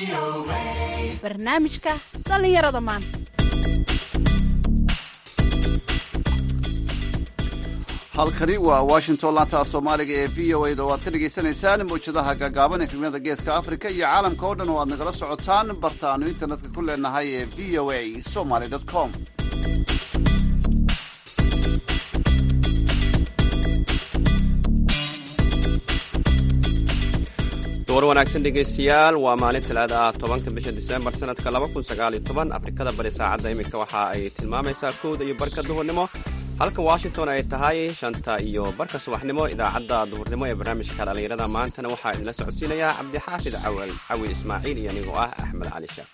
barnaamijka dhallinyarada maanta halkani waa washington laanta af soomaaliga ee v o a da oo aad ka dhagaysanaysaan mawjadaha gaagaaban ee filimada geeska africa iyo caalamka oo dhan oo aad nagala socotaan bartaanu internetka ku leenahay ee v o a somaly com door wanaagsan dhegaystayaal waa maalin talaada ah tobanka bisha disembar sanadka laba kun sagaal iyo toban afrikada bari saacadda iminka waxa ay tilmaamaysaa kowda iyo barka duhurnimo halka washington ay tahay shanta iyo barka subaxnimo idaacadda duhurnimo ee barnaamijka dhallinyarada maantana waxaa idinla socodsiinayaa cabdixaafid cawal cawi ismaaciil iyo anigoo ah axmed cali sheekh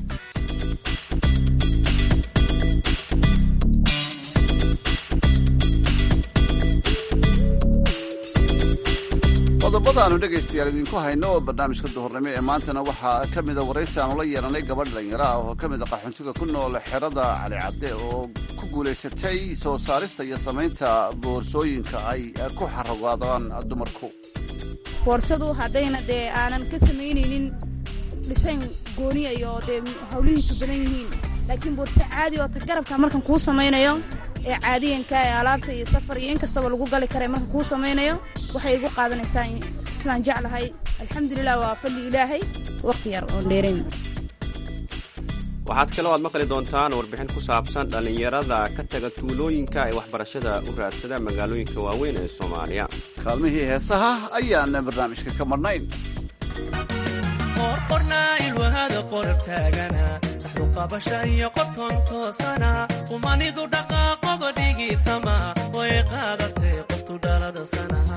qodobadaanu dhegaystayaal idinku hayno oo barnaamijka duhurnimo ee maantana waxaa ka mida waraysi aanu la yeelanay gabadh dhalinyaro ah oo ka mida qaxoontiga ku nool xerada cali cadde oo ku guulaysatay soo saarista iyo samaynta boorsooyinka ay ku xaragoodaan dumarku boorsadu haddayna dee aanan ka samaynaynin dhisayn gooniya iyo dee hawlihiisu badan yihiin laakiin boorso caadi oo ta garabka markan kuu samaynayo ee caadiyanka ee alaabta iyo safar iyo in kastaba lagu gali kara markan kuu samaynayo waxay igu qaadanaysaa sidaan jeclahay alxamdulilah waa fadli ilaahay waqti yar oon dheerayn waxaad kaloo aad maqli doontaan warbixin ku saabsan dhallinyarada ka taga tuulooyinka ee waxbarashada u raadsada magaalooyinka waaweyn ee soomaaliya kaalmihii heesaha ayaan barnaamijka ka marnayn qorqornaa ilwahada qorab taagana daxruqabasha iyo qoton toosana qumanidu dhaqaaqoba dhigitama way qaadatay qoftu dhalada sanaha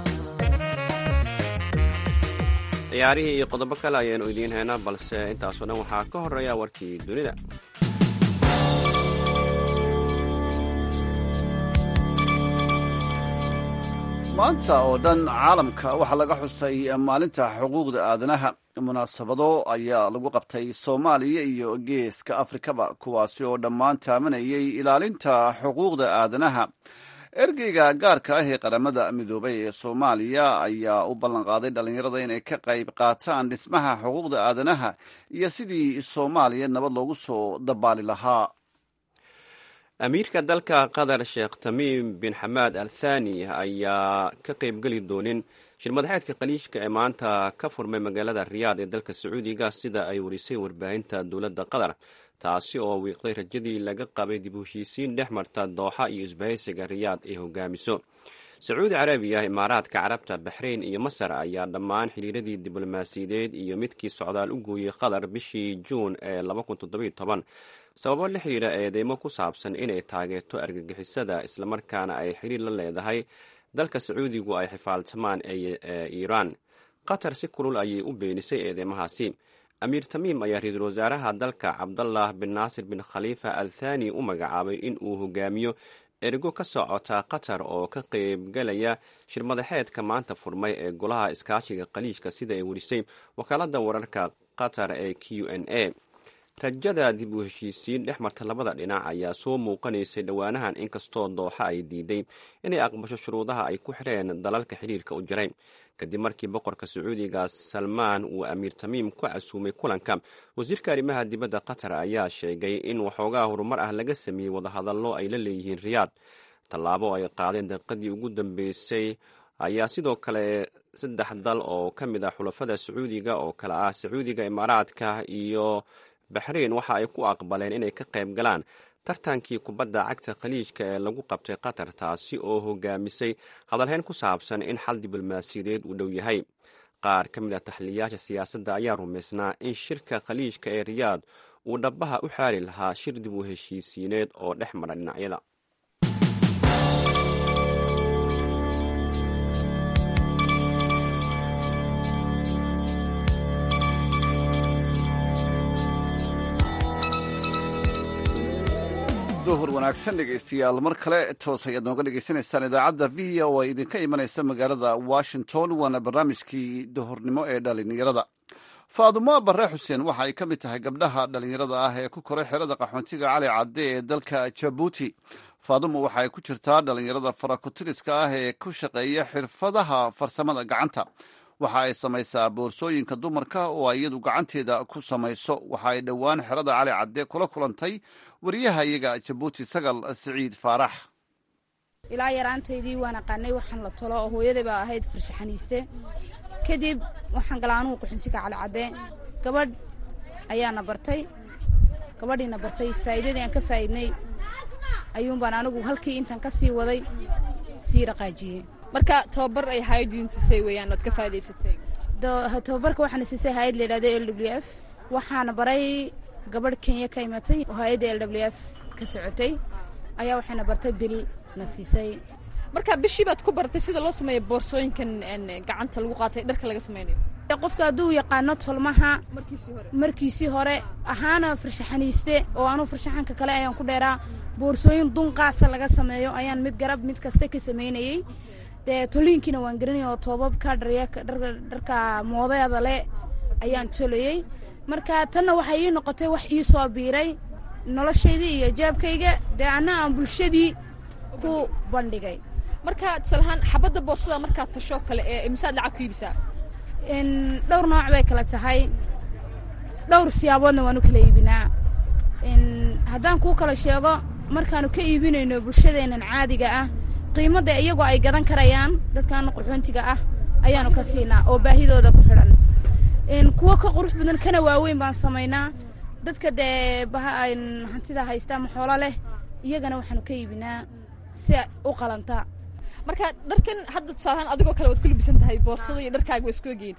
ciyaarihii iyo qodobo kale ayaanu idiin haynaa balse intaasoo dhan waxaa ka horreeya warkii dunida maanta oo dhan caalamka waxaa laga xusay maalinta xuquuqda aadanaha munaasabado ayaa lagu qabtay soomaaliya iyo geeska afrikaba kuwaasi oo dhammaan taamanayay ilaalinta xuquuqda aadanaha ergeyga gaarka ah ee qaramada midoobay ee soomaaliya ayaa u ballanqaaday dhallinyarada inay ka qayb qaataan dhismaha xuquuqda aadanaha iyo sidii soomaaliya nabad loogu soo dabaali lahaa amiirka dalka qatar sheekh tamiim bin xamaad al thani ayaa ka qaybgeli doonin shirmadaxeedka khaliijka ee maanta ka furmay magaalada riyaad ee dalka sacuudiga sida ay warisay warbaahinta dowladda qatar taasi oo wiiqday rajadii laga qabay dib u heshiisiin dhex marta dooxa iyo isbahaysiga riyaad ay hogaamiso sacuudi carabiya imaaraadka carabta baxrayn iyo masar ayaa dhammaan xiriiradii diblomaasiyadeed iyo midkii socdaal u gooyey qatar bishii juun ee sababo la xiriira eedeymo ku saabsan inay taageerto argagixisada islamarkaana ay xiriir la leedahay dalka sacuudigu ay xifaaltamaan ee iiraan qatar si kulul ayay u beenisay eedeymahaasi amiir tamiim ayaa ra-iisul wasaaraha dalka cabdallah bin naasir bin khaliifa al thani u magacaabay in uu hogaamiyo ergo ka socota qatar oo ka qaybgalaya shirmadaxeedka maanta furmay ee golaha iskaashiga khaliijka sida ay warisay wakaalada wararka qatar ee q n a rajada dib u heshiisiin dhex marta labada dhinac ayaa soo muuqanaysay dhowaanahan inkastoo dooxa ay diiday inay aqbasho shuruudaha ay ku xireen dalalka xiriirka u jiray kadib markii boqorka sacuudiga salmaan uu amiir tamiim ku casuumay kulanka wasiirka arrimaha dibadda qatar ayaa sheegay in waxoogaa horumar ah laga sameeyey wadahadallo ay la leeyihiin riyaad tallaabo ay qaadeen daqiiqadii ugu dambeysay ayaa sidoo kale saddex dal oo ka mid ah xulafada sacuudiga oo kale ah sacuudiga imaaraadka iyo baxrain waxa ay ku aqbaleen inay ka qayb galaan tartankii kubadda cagta khaliijka ee lagu qabtay qatar taasi oo hogaamisay hadalhayn ku saabsan in xal diblomaasiyadeed uu dhow yahay qaar ka mid ah taxliyayaasha siyaasadda ayaa rumaysnaa in shirka khaliijka ee riyaad uu dhabaha u xaali lahaa shir dib u heshiisiineed oo dhex mara dhinacyada duhur wanaagsan dhegaystayaal mar kale toos ayaad nooga dhegaysanaysaan idaacadda v o a idinka imanaysa magaalada washington waana barnaamijkii duhurnimo ee dhalinyarada faadumo bare xuseen waxa ay ka mid tahay gabdhaha dhalinyarada ah ee ku koray xerada qaxoontiga cali cadde ee dalka jabuuti faadumo waxa ay ku jirtaa dhalinyarada farakutiriska ah ee ku shaqeeya xirfadaha farsamada gacanta waxa ay samaysaa boorsooyinka dumarka oo ay iyadu gacanteeda ku samayso waxa ay dhowaan xerada cali cadde kula kulantay wariyaha iyaga jabuuti sagal siciid faarax ilaa yaraantaydii waan aqaanay waxaan la tolo oo hooyaday baa ahayd farshaxaniiste kadib waxaan galaa anugu quxunsiga calicadde gabadh ayaana bartay gabadhiina bartay faa'iidadii aan ka faa'idnay ayuunbaan anigu halkii intaan ka sii waday sii dhaqaajiyey marka tababar ay hayad idin siisay weeyaan oad ka faa'idaysatay tababarka waxaana siisay hayad la yidhahdo l w f waxaana baray gabadh kenya ka imatay oo hay-adda l w f ka socotay ayaa waxayna bartay bil na siisay marka bishii baad ku baratay sida loo sameeyo boorsooyinkan gacanta lagu qaatay dharka laga sameynayo qofka hadduu yaqaano tolmaha markiisii hore ahaana farshaxaniiste oo anuu farshaxanka kale ayaan ku dheeraa boorsooyin dunqaasa laga sameeyo ayaan mid garab mid kasta ka sameynayey dee toliinkiina waan garanaya oo toobabka dharka moodeeda le ayaan tolayey marka tanna waxay ii noqotay wax ii soo biiray noloshaydii iyo jaabkayga dee anna aan bulshadii ku bandhigay marka tusaalahaan xabadda boorsada markaad tasho kale ee imisaad lacag ku iibisaa dhowr nooc bay kala tahay dhowr siyaaboodna waanu kala iibinaa haddaan kuu kala sheego markaanu ka iibinayno bulshadeennan caadiga ah qiimadda iyagoo ay gadan karayaan dadkan qaxoontiga ah ayaanu ka siinaa oo baahidooda ku xidhan kuwo ka qurux badan kana waaweyn baan samaynaa dadka dee hantida haysta ama xoolo leh iyagana waxaanu ka iibinaa si u qalanta marka dharkan hadda tusaalahaan adigoo kale waad ku libisan tahay boorsada iyo dharkaaga waa isku egyihiin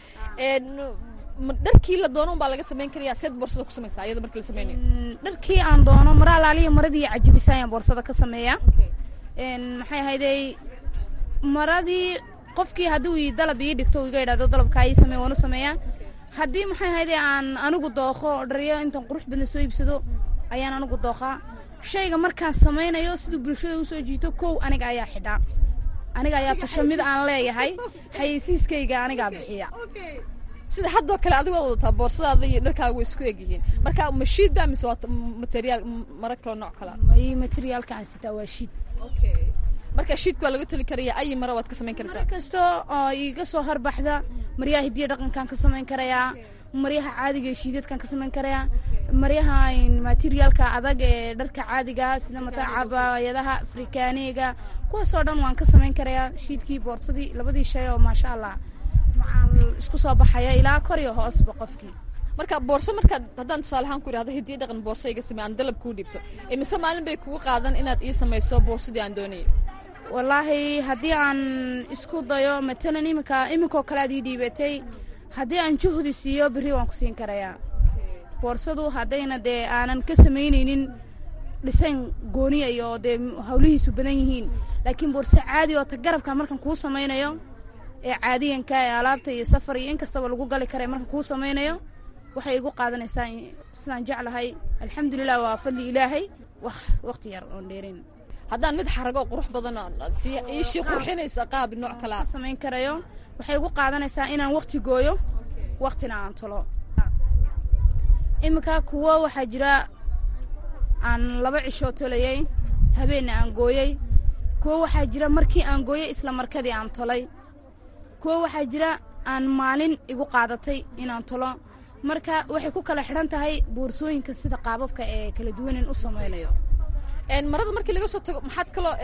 dharkii la doono baa laga samayn karayaa seed boorsada ku samaysaa iyada markii la sameynayo dharkii aan doono mara alaaliya maradii cajabisa ayaan boorsada ka sameeyaa maxay ahaydey maradii qofkii hadduu i dalab ii dhigto iga idhahdo dalabkaa ii samey waanu sameeyaa haddii maxay ahaydey aan anigu dookho dharyo intaan qurux badan soo iibsado ayaan anigu dookhaa shayga markaan samaynayo siduu bulshada usoo jiito kow aniga ayaa xidhaa aniga ayaa tasho mid aan leeyahay xayeysiiskayga anigaa bixiya sida haddoo kale adigo ad wadataa boorsadaada iyo dharkaaga way isku egyihiin marka ma shiid baa mise waa materiaal mara kaloo nooc kala may materiaalka aan sitaa waa shiid marka shiidka waa laga toli karaya ayi mara waad ka samayn karaysaa kasta oo iga soo harbaxda maryaha hidiya dhaqankaan ka samayn karayaa maryaha caadiga ee shiidadkaan ka samayn karayaa maryaha materiaalka adag ee dharka caadiga sida mata cabaayadaha afrikaaniga kuwaasoo dhan waan ka samayn karayaa shiidkii boorsadii labadii shay oo maasha allah isku soo baxaya ilaa kor iyo hoosba qofkii marka boorso markaad haddaan tusaale ahaan ku idhahdo hidiya dhaqan boorso iga samey aan dalab kuu dhibto imise maalin bay kugu qaadan inaad ii samayso boorsadii aan doonayay wallaahi haddii aan isku dayo matalan iminka iminkoo kale aad ii dhiibatay haddii aan juhdi siiyo berri waan ku siin karayaa boorsadu haddayna dee aanan ka samaynaynin dhisayn gooniya iyo dee hawlihiisu badan yihiin laakiin boorso caadi oo ta garabka markan kuu samaynayo ee caadiyanka ee alaabta iyo safar iyo in kastaba lagu gali kara markan kuu samaynayo waxay igu qaadanaysaa sidaan jeclahay alxamdulilah waa fadli ilaahay wax wakhti yar oon dheerin haddaan mid xarago qurux badan sii iishii qurxinaysa qaab nooc kalaa samayn karayo waxay igu qaadanaysaa inaan wakhti gooyo wakhtina aan tolo iminka kuwo waxaa jira aan laba cishoo tolayey habeenna aan gooyey kuwo waxaa jira markii aan gooyey isla markadii aan tolay kuwo waxaa jira aan maalin igu qaadatay inaan tolo marka waxay ku kala xidhan tahay boorsooyinka sida qaababka ee kala duwanin u samaynayo marada markii laga soo tago maxaad kaloo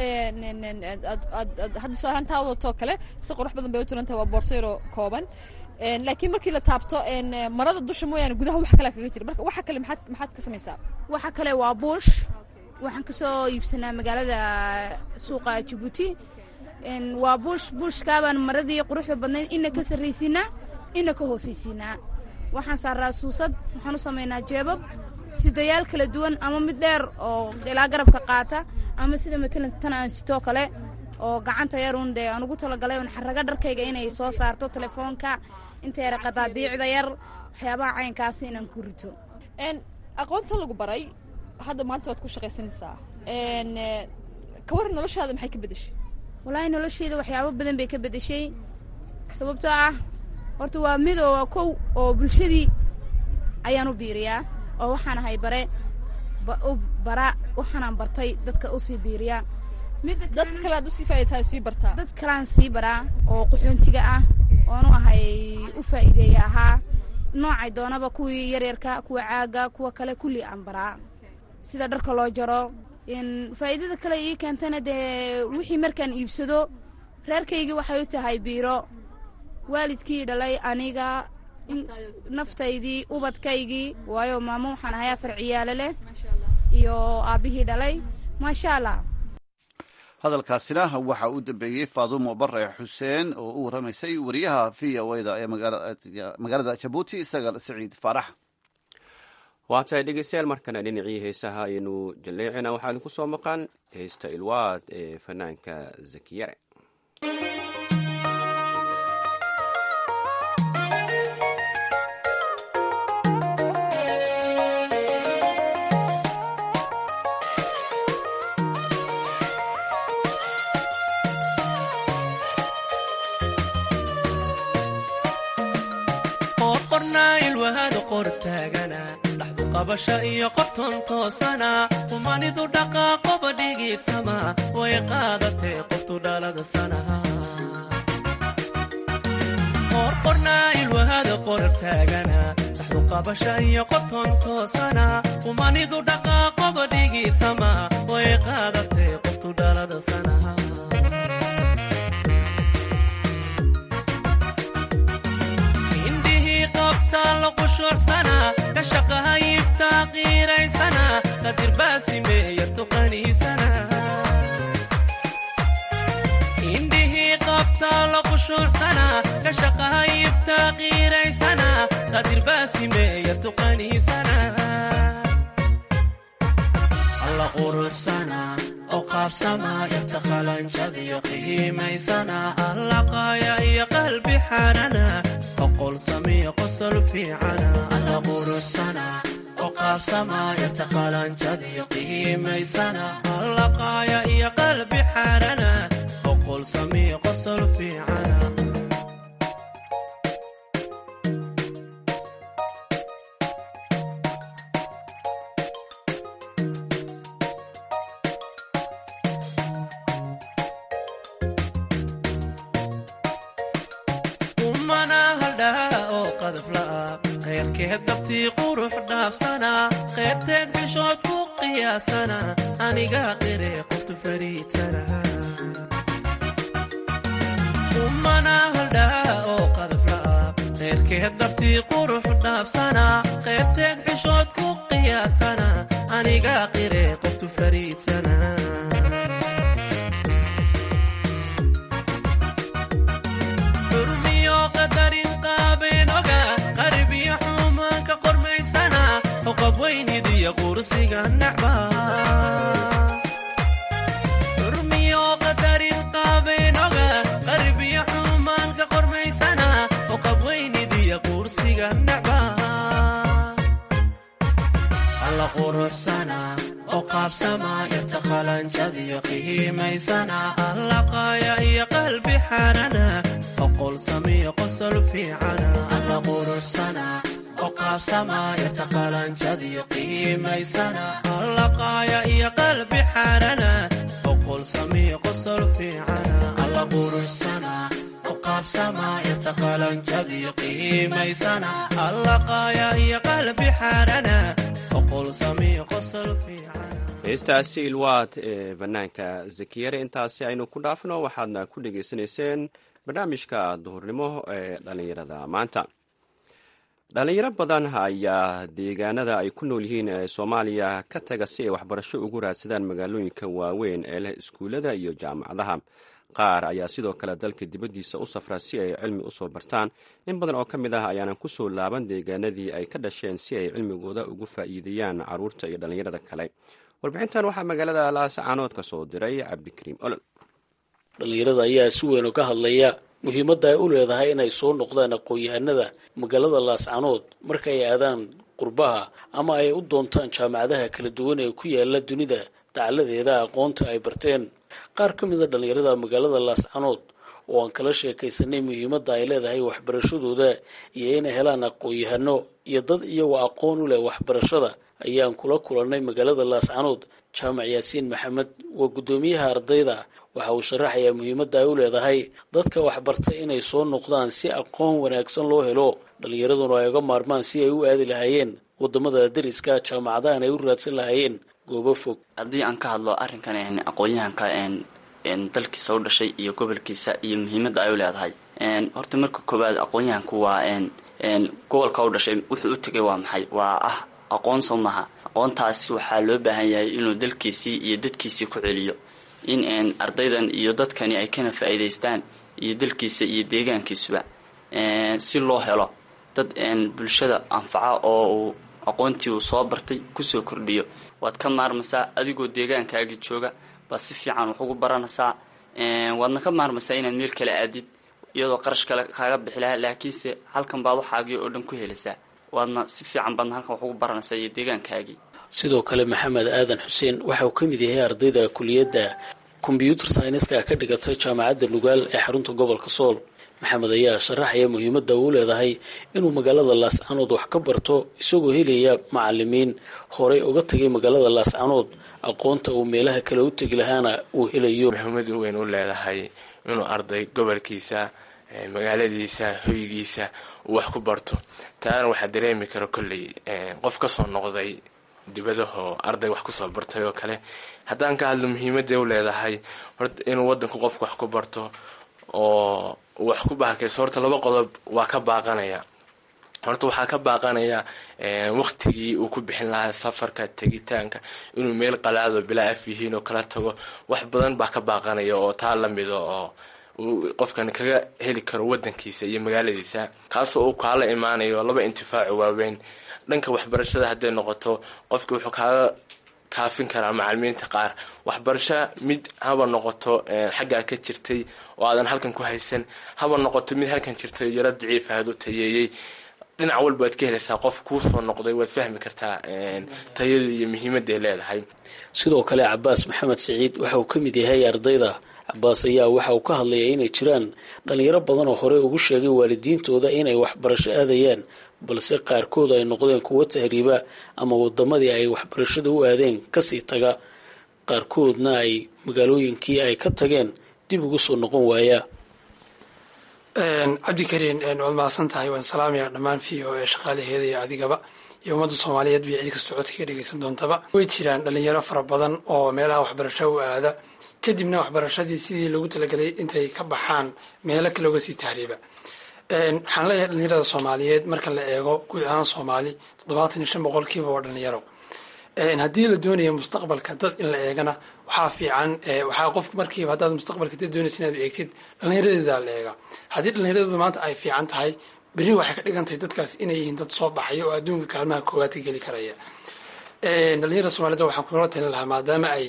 hadda tusaalahaan taa wadatoo kale si qurux badan bay u tulan tahay waa boorso yaroo kooban laakiin markii la taabto marada dusha mooyaane gudaha wax kale kaga jira marka waxa kale maxaad maxaad ka samaysaa waxa kale waa buush waxaan ka soo iibsanaa magaalada suuqa jabuuti waa buush buushkaabaan maradii quruxda badnayd ina ka sarraysiinaa ina ka hoosaysiinaa waxaan saaraa suusad waxaan u samaynaa jeebab sidayaal kala duwan ama mid dheer oo ilaa garabka qaata ama sida matalan tan aan sitoo kale oo gacanta yarun dee aan ugu talagalay un xaraga dharkayga inay soo saarto telefoonka inta yara qadaadiicda yar waxyaabaha caynkaasi inaan ku rito aqoonta lagu baray hadda maanta waad ku shaqaysanaysaa ka waran noloshaada maxay ka bedeshay wallaahi nolosheyda waxyaabo badan bay ka bedeshay sababtoo ah horta waa midoo kow oo bulshadii ayaan u biiriyaa oo waxaan ahay bare u bara waxaanaan bartay dadka u sii biiriyaa dad kale aad usii faaisaa sii bartaa dad kaleaan sii baraa oo qaxoontiga ah oonu ahay faa'iideeya ahaa noocay doonaba kuwii yaryarka kuwa caaga kuwa kale kulli aan baraa sida dharka loo jaro faa'iidada kale ii keentana dee wixii markaan iibsado reerkaygii waxay u tahay biiro waalidkii dhalay aniga naftaydii ubadkaygii waayo maamo waxaan ahay afar ciyaalo leh iyo aabbihii dhalay maasha allah hadalkaasina waxa uu dambeeyey faadumo bare xuseen oo u warramaysay wariyaha v o da ee magaalada jabuuti sagal siciid faarax waa tahay dhegeystayaal markana dhinacii heesaha ayaynu jalleecina waxaa idinku soo maqan heesta ilwaad ee fanaanka zakiyare dhaxdu qabasha iyo qorton toosana humanidu dhaqaaqoba dhigiidsama way qaadatee qoftu dhalada sanaha qorqornaa ilwahada qorar taagana dhaxdu qabasha iyo qorton toosana humanidu dhaqaaqoba dhigiidsama way qaadatee qoftu dhalada sanaha ka shaqahayibtaa qiiraysana qadir baasimeeya tuqaniisana indhihii qabtaa la qushuucsana ka shaqahayibtaa qiiraysana qadir baasimeeya tuqaniisana alla quruxsana oo qaabsama yarta qalanjadiyo qihiimaysana alla qaaya iyo qalbi xaarana oqol samiyo qosol fiicana alla quruxsana oo qaabsama yarta qalanjadiyo qihiimaysana alla qaaya iyo qalbi xaarana oqol samiyo qosol fiicana kheyrkeed dabtii qurux dhaafsana qaybteed xishood ku qiyaasana aniga qire qoftu fariidsana umana haldhaa oo qadafla'a kheyrkeed dabtii qurux dhaafsana qaybteed xishood ku qiyaasana aniga qire qoftu fariidsana xurmiyo qadarin qaabeynoga qarbiyo xumaanka qormaysana oo qabweynidiya quursiga nacba alla quruxsana oo qaabsama yarta qalanjadiyo qihiimaysana alla qaaya iyo qalbi xaarana oqol samiyo qosol fiicana alla quruxsana qaabsamayarta qalanjadiyo qiimaysana alla qaaya iyo qalbi xaarana oqol samiyo qosol fiicana alla quruxsana qaabsamayarta qalanjadiyo qiimaysana alla qaaya iyo qalbi xaarana oqol samiyo qosol fiicana heestaasi ilwaad ee banaanka zakiyare intaasi aynu ku dhaafno waxaadna ku dhegaysanayseen barnaamijka duhurnimo ee dhallinyarada maanta dhalinyaro badan ayaa deegaanada ay ku nool yihiin ee soomaaliya ka taga si ay waxbarasho ugu raadsadaan magaalooyinka waaweyn ee leh iskuullada iyo jaamacadaha qaar ayaa sidoo kale dalka dibaddiisa u safra si ay cilmi usoo bartaan in badan oo ka mid ah ayaanan kusoo laaban deegaanadii ay ka dhasheen si ay cilmigooda ugu faa'iideeyaan caruurta iyo dhallinyarada kale warbixintan waxaa magaalada laascaanood ka soo diray cabdikariim olol dhallinyarada ayaa si weyn uga hadlaya muhiimadda ay u leedahay inay soo noqdaan aqoon-yahanada magaalada laascanood marka ay aadaan qurbaha ama ay u doontaan jaamacadaha kala duwan ee ku yaala dunida dacaladeeda aqoonta ay barteen qaar ka mid a dhallinyarada magaalada laascanood oo aan kala sheekaysanay muhiimadda ay leedahay waxbarashadooda iyo inay helaan aqoon-yahano iyo dad iyagoo aqoon u leh waxbarashada ayaan kula kulannay magaalada laascanood jaamac yaasiin maxamed waa guddoomiyaha ardayda waxa uu sharaxayaa muhiimadda ay u leedahay dadka waxbarta inay soo noqdaan si aqoon wanaagsan loo helo dhallinyaraduna ay uga maarmaan si ay u aadi lahaayeen wadamada dariska jaamacadahan ay u raadsan lahaayeen goobo fog haddii aan ka hadlo arrinkan aqoon-yahanka dalkiisa u dhashay iyo gobolkiisa iyo muhiimadda ay u leedahay horta marka koowaad aqoon-yahanku waa gobolka u dhashay wuxuu u tegay waa maxay waa ah aqoon soo maha aqoontaas waxaa loo baahan yahay inuu dalkiisii iyo dadkiisii ku celiyo in ardaydan iyo dadkani ay kana faa'iidaystaan iyo dalkiisa iyo deegaankiisuba si loo helo dad bulshada anfaca oo uu aqoontii uu soo bartay kusoo kordhiyo waad ka maarmaysaa adigoo deegaankaagii jooga baad si fiican wax ugu baranaysaa waadna ka maarmaysaa inaad meel kale aadid iyadoo qarash kale kaaga bixi lahaa laakiinse halkan baad waxaagii oo dhan ku helaysaa waadna si fiican baadna halkan wax ugu baranaysaa iyo deegaankaagii sidoo kale maxamed aadan xuseen waxa uu ka mid yahay ardayda kuliyadda kombyuutar sayniska ka dhigatay jaamacadda nugaal ee xarunta gobolka sool maxamed ayaa sharaxaya muhiimadda uu leedahay inuu magaalada laascanood wax ka barto isagoo helaya macalimiin horey uga tagay magaalada laascanood aqoonta uu meelaha kale u tegi lahaana uu helayo muhiimad weyn u leedahay inuu arday gobolkiisa magaaladiisa hoygiisa uu wax ku barto taana waxaa dareemi kara kolley qof kasoo noqday dibadahoo arday wax kusoo bartay oo kale haddaan ka hadlo muhiimadday u leedahay horta inuu wadanku qofku wax ku barto oo wax ku bahalkayso horta laba qodob waa ka baaqanaya horta waxaa ka baaqanaya waqtigii uu ku bixin lahaa safarka tegitaanka inuu meel qalaado bilaa af yihiin oo kala tago wax badan baa ka baaqanaya oo taa lamida oo uu qofkan kaga heli karo wadankiisa iyo magaaladiisa kaasoo uu kaala imaanayo laba intifaaco waaweyn dhanka waxbarashada hadday noqoto qofki wuxuu kaaga kaafin karaa macalimiinta qaar waxbarasho mid haba noqoto xaggaa ka jirtay oo aadan halkan ku haysan haba noqoto mid halkan jirtay yaro daciif ahad u tayeeyey dhinac walba waad ka helaysaa qof kuu soo noqday waad fahmi kartaa tayada iyo muhiimadday leedahay sidoo kale cabaas maxamed siciid waxa uu ka mid yahay ardayda cabaas ayaa waxa uu ka hadlayaa inay jiraan dhalinyaro badan oo horey ugu sheegay waalidiintooda inay waxbarasho aadayaan balse qaarkood ay noqdeen kuwo tahriiba ama wadamadii ay waxbarashada u aadeen kasii taga qaarkoodna ay magaalooyinkii ay ka tageen dib ugu soo noqon waaya cabdikariin waad mahadsan tahay waan salaamayaa dhammaan v o ee shaqaalaheeda iyo adigaba iyo ummadda soomaaliyeed bay cid kastoo codka ka dhegeysan doontaba way jiraan dhalinyaro fara badan oo meelaha waxbarasho u aada kadibna waxbarashadii sidii loogu talagelay intay ka baxaan meelo kale uga sii tahriiba waxaan leeyahay dhalinyarada soomaaliyeed marka la eego guud ahaan soomaali toddobaatan iyo shan boqolkiiba waa dhalinyaro haddii la doonayo mustaqbalka dad in la eegana waxaa fiican waxaa qofku markiiba haddaad mustaqbalka dad doonaysa inaad eegtid dhalinyaradeeda la eega haddii dhallinyaradooda maanta ay fiican tahay berri waxay ka dhigan tahay dadkaas inay yihiin dad soo baxaya oo adduunka kaalmaha koowaad ka geli karaya dhalinyarada soomaaliyed waxaan kula talin lahaa maadaama ay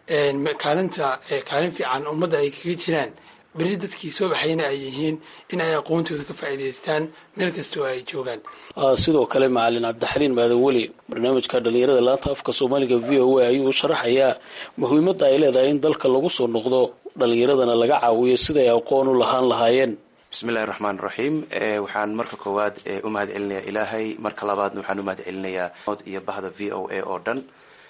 kaalinta kaalin fiican ummadda ay kaga jiraan berri dadkii soo baxayna ay yihiin in ay aqoontooda ka faa'iidaystaan meel kasta oo ay joogaan sidoo kale macalin cabdixaliin maadan weli barnaamijka dhalinyarada laanta afka soomaaliga v o a ayuu sharaxayaa muhiimadda ay leedahay in dalka lagu soo noqdo dhalinyaradana laga caawiyo siday aqoon u lahaan lahaayeen bismillahi raxmaan raxiim waxaan marka koowaad u mahad celinayaa ilaahay marka labaadna waxaan u mahad celinayaa iyo bahda v o a oo dhan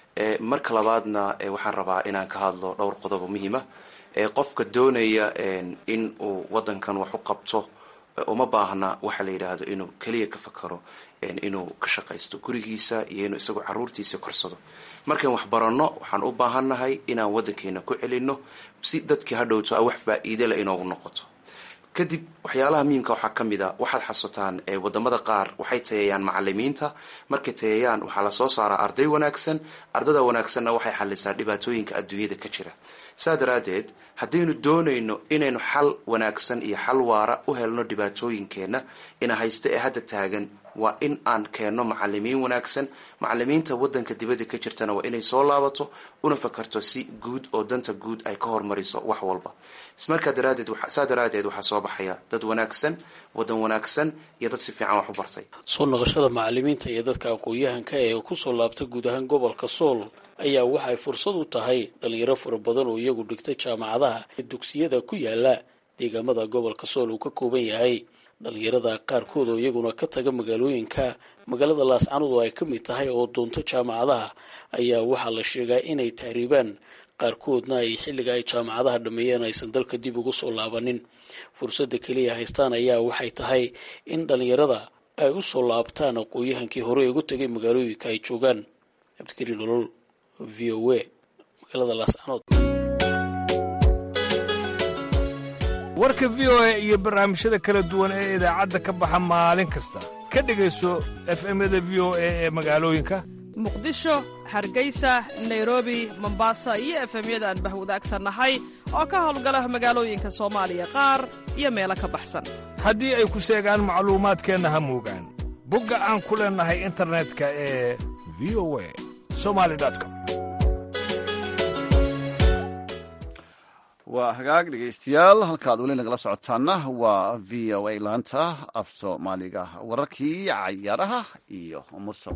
marka labaadna waxaan rabaa inaan ka hadlo dhowr qodob oo muhiima qofka doonaya in uu wadankan wax u qabto uma baahna waxa la yidhaahdo inuu keliya ka fakaro inuu ka shaqaysto gurigiisa iyo inuu isagoo caruurtiisa korsado markaan wax baranno waxaan u baahannahay inaan wadankeena ku celino si dadkii hadhowto a wax faa-iidela inoogu noqoto kadib waxyaalaha muhiimka waxaa ka mid a waxaad xasutaan wadamada qaar waxay tayeeyaan macalimiinta markay tayeeyaan waxaa lasoo saaraa arday wanaagsan ardada wanaagsanna waxay xalisaa dhibaatooyinka adduunyada ka jira saa daraadeed haddaynu doonayno inaynu xal wanaagsan iyo xal waara u helno dhibaatooyinkeenna ina haysta ee hadda taagan waa in aan keenno macalimiin wanaagsan macalimiinta wadanka dibadda ka jirtana waa inay soo laabato una fakarto si guud oo danta guud ay ka hormariso wax walba ismarkaa daraadeed saa daraadeed waxaa soo baxaya dad wanaagsan wadan wanaagsan iyo dad si fiican wax u bartay soo noqoshada macalimiinta iyo dadka aqoon-yahanka ee kusoo laabta guud ahaan gobolka sool ayaa waxay fursad u tahay dhalinyaro fara badan oo iyagu dhigta jaamacadaha ee dugsiyada ku yaala deegaamada gobolka sool uu ka kooban yahay dhalinyarada qaarkood oo iyaguna ka taga magaalooyinka magaalada laascanood oo ay ka mid tahay oo doonto jaamacadaha ayaa waxaa la sheegaa inay tahriibaan qaarkoodna ay xilliga ay jaamacadaha dhammeeyeen aysan dalka dib ugu soo laabanin fursadda keliya haystaan ayaa waxay tahay in dhallinyarada ay u soo laabtaan aqoon-yahankii hore ugu tegay magaalooyinka ay joogaan cabdikariin nolol v o a magaalada laascanood warka v o a iyo barnaamijyada kala duwan ee idaacadda ka baxa maalin kasta ka dhegayso efemyada v o a ee magaalooyinka muqdisho hargeysa nairobi mombasa iyo efemyada aan bahwadaagsannahay oo ka howlgala magaalooyinka soomaaliya qaar iyo meelo ka baxsan haddii ay ku seegaan macluumaadkeenna ha moogaan bogga aan ku leennahay internetka ee v o a somali com waa hagaag dhegaystayaal halkaad weli nagala socotaana waa v o a laanta af soomaaliga wararkii cayaaraha iyo mursow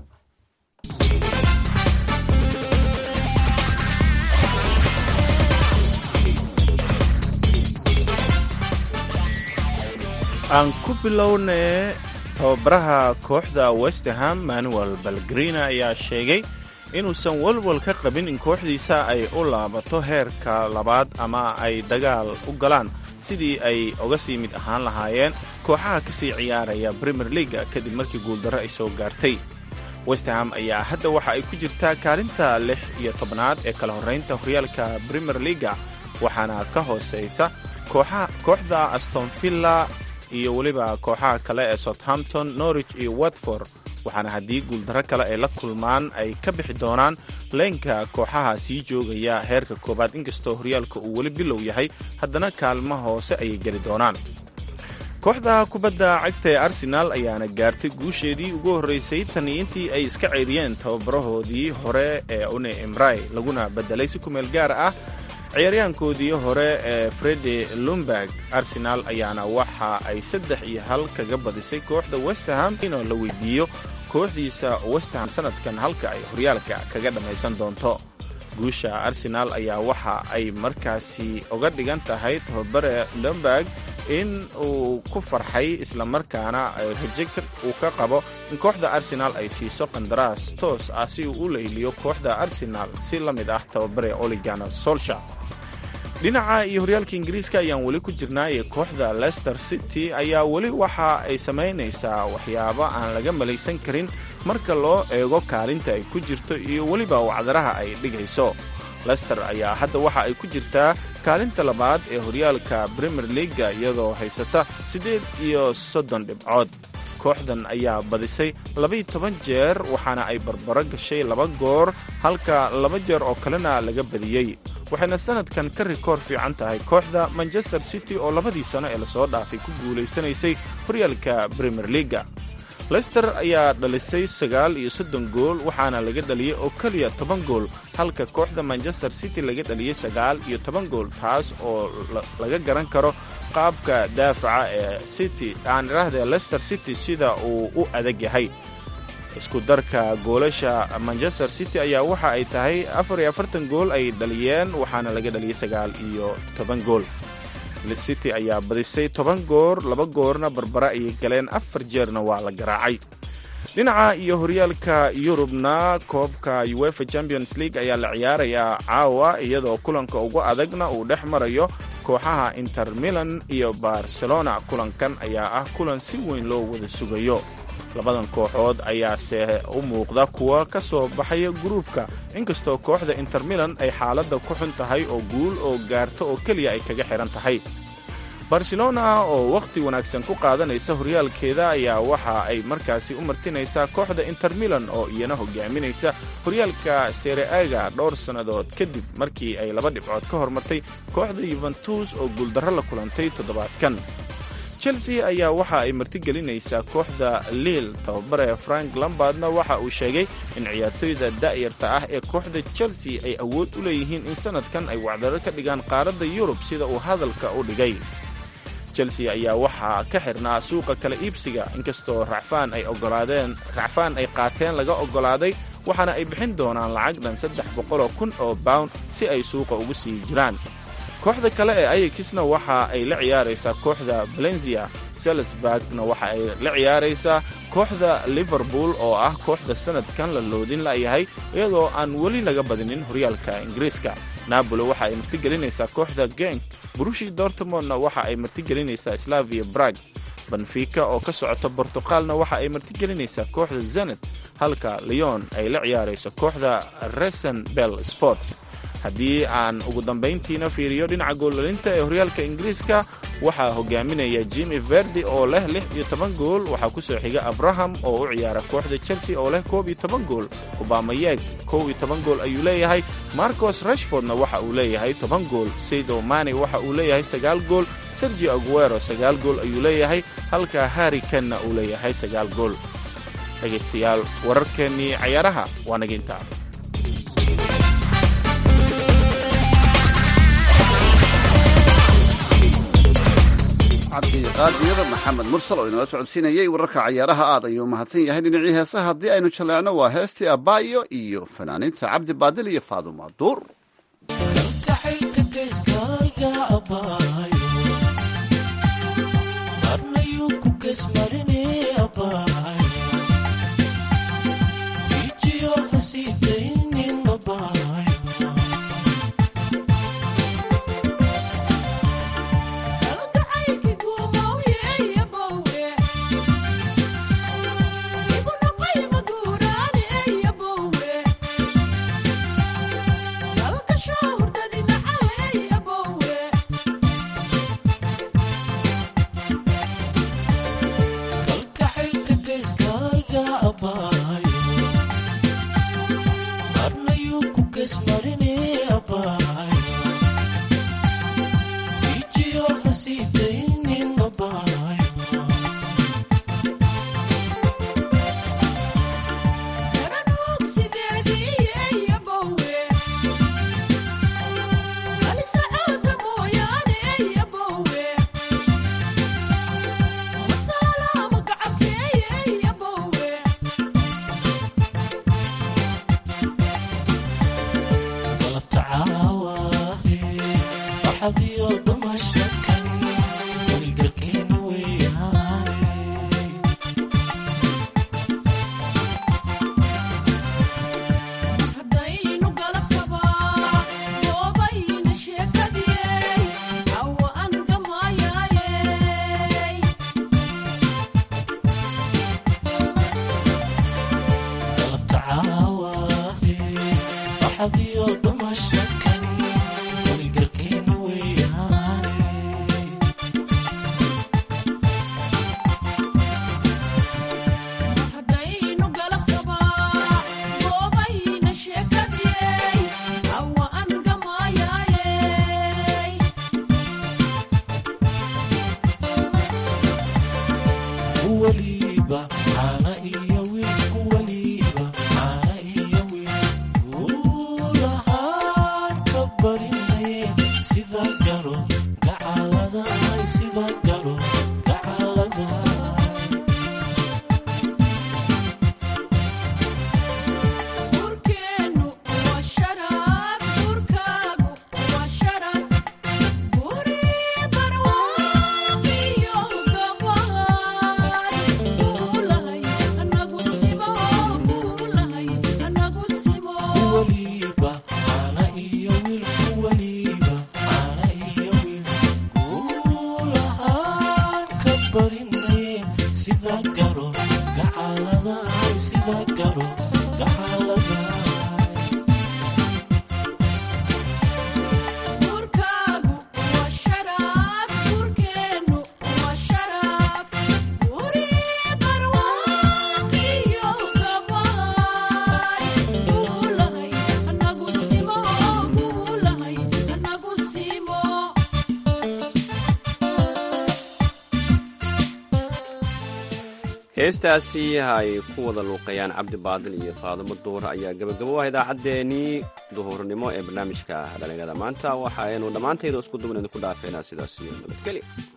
aan ku bilownee tababaraha kooxda westerham manuel balgrina ayaa sheegay inuusan walwal ka qabin in kooxdiisa ay u laabato heerka labaad ama ay dagaal u galaan sidii ay uga sii mid ahaan lahaayeen kooxaha ka sii ciyaaraya premier leaga kadib markii guuldarro ay soo gaartay westerham ayaa hadda waxa ay ku jirtaa kaalinta lix iyo tobnaad ee kala horraynta horyaalka premier leaga waxaana ka hoosaysa kooxda astonvilla iyo weliba kooxaha kale ee southampton norwich iyo watford waxaana haddii guuldarro kale ay la kulmaan ay ka bixi doonaan leenka kooxaha sii joogaya heerka koowaad inkastoo horyaalka uu weli bilow yahay haddana kaalma hoose ayay geli doonaan kooxda kubadda cagta ee arsenaal ayaana gaartay guusheedii ugu horraysay tanii intii ay iska ceyriyeen tababarahoodii hore ee une emray laguna beddelay si kumeel gaar ah ciyaaryahankoodii hore ee fredi lumberg arsenaal ayaana waxa ay saddex iyo hal kaga badisay kooxda westerham inoo la weydiiyo kooxdiisa westerham sanadkan halka ay horyaalka kaga dhammaysan doonto guusha arsenaal ayaa waxa ay markaasi uga dhigan tahay tababare lumberg in uu ku farxay islamarkaana raje uu ka qabo in kooxda arsenaal ay siiso qandaraas toos ah si uu u layliyo kooxda arsenaal si la mid ah tababare oligana solsha dhinaca iyo horyaalka ingiriiska ayaan weli ku jirnaa ee kooxda leicester city ayaa weli waxa ay samaynaysaa waxyaabo aan laga malaysan karin marka loo eego kaalinta ay ku jirto iyo weliba wacdaraha ay dhigayso lester ayaa hadda waxa ay ku jirtaa kaalinta labaad ee horyaalka premier leaga iyadoo haysata siddeed iyo soddon dhibcood kooxdan ayaa badisay labaiyo toban jeer waxaana ay barbaro gashay laba goor halka laba jeer oo kalena laga badiyey waxayna sanadkan ka rikoor fiican tahay kooxda manchester city oo labadii sano ee lasoo dhaafay ku guulaysanaysay horyaalka premier leaga lester ayaa dhalisay sagaal iyo soddon gool waxaana laga dhaliyey oo keliya toban gool halka kooxda manchester city laga dhaliyey sagaal iyo toban gool taas oo laga garan karo qaabka daafaca ee city aan idhaahdee lester city sida uu u adag yahay isku darka goolasha manchester city ayaa waxa ay tahay afar iyo afartan gool ay dhaliyeen waxaana laga dhaliyey sagaal iyo toban gool city ayaa badisay toban goor laba goorna barbara ayay galeen afar jeerna waa la garaacay dhinaca iyo horyaalka yurubna koobka uefa champions league ayaa la ciyaarayaa caawa iyadoo kulanka ugu adagna uu dhex marayo kooxaha inter milan iyo barcelona kulankan ayaa ah kulan si weyn loo wada sugayo labadan kooxood ayaase u muuqda kuwa ka soo baxaya gruubka inkastoo kooxda inter milan ay xaaladda ku xun tahay oo guul oo gaarto oo keliya ay kaga xidhan tahay barcelona oo wakhti wanaagsan ku qaadanaysa horyaalkeeda ayaa waxa ay markaasi u martinaysaa kooxda inter milan oo iyana hogaaminaysa horyaalka sereaga dhowr sannadood kadib markii ay laba dhibcood ka hormartay kooxda yuventus oo guuldarro la kulantay toddobaadkan chelsea ayaa waxa ay martigelinaysaa kooxda liil tababare frank lambardna waxa uu sheegay in ciyaartoyda da'yarta ah ee kooxda chelsea ay awood u leeyihiin in sannadkan ay wacdaro ka dhigaan qaaradda yurub sida uu hadalka u dhigay chelsea ayaa waxaa ka xirnaa suuqa kala iibsiga inkastoo racfaan ay ogolaadeen racfaan ay qaateen laga oggolaaday waxaana ay bixin doonaan lacag dhan saddex boqoloo kun oo bawn si ay suuqa ugu sii jiraan kooxda kale ee ayakisna waxa ay la ciyaaraysaa kooxda valenzia salisburgna waxa ay la ciyaaraysaa kooxda liverpool oo ah kooxda sannadkan la loodin la'yahay iyadoo aan weli laga badinin horyaalka ingiriiska napoli waxa ay martigelinaysaa kooxda genk burushi dortmondna waxa ay martigelinaysaa slavia brag benfica oo ka socota bortuqaalna waxa ay martigelinaysaa kooxda zenet halka leon ay la ciyaarayso kooxda resen bell sport haddii aan ugu dambayntiina fiiriyo dhinaca goollalinta ee horyaalka ingiriiska waxaa hogaaminaya jimi verdi oo leh lix iyo toban gool waxaa ku soo xiga abraham oo u ciyaara kooxda chelsea oo leh koob iyo toban gool obamayeg kow iyo toban gool ayuu leeyahay marcos rashfordna waxa uu leeyahay toban gool saydo mani waxa uu leeyahay sagaal gool sergio aguero sagaal gool ayuu leeyahay halka harri kenna uu leeyahay sagaal gool dhegaystayaal wararkeennii cayaaraha waa naga intaa cabdiqaadiyada maxamed mursal oo inala socodsiinayay wararka cayaaraha aad ayuu mahadsan yahay dhinacii heesaha haddii aynu jaleecno waa heestii abaayo iyo fanaaniinta cabdi baadil iyo faaduma duur heestaasi ay ku wada luuqayaan cabdi baadil iyo faadimo duur ayaa gabagabo ah idaacaddeenii duhurnimo ee barnaamijka dhalinyarada maanta waxaaynu dhammaantayda isku duban idinku dhaafeynaa sidaas iyo nabadgelya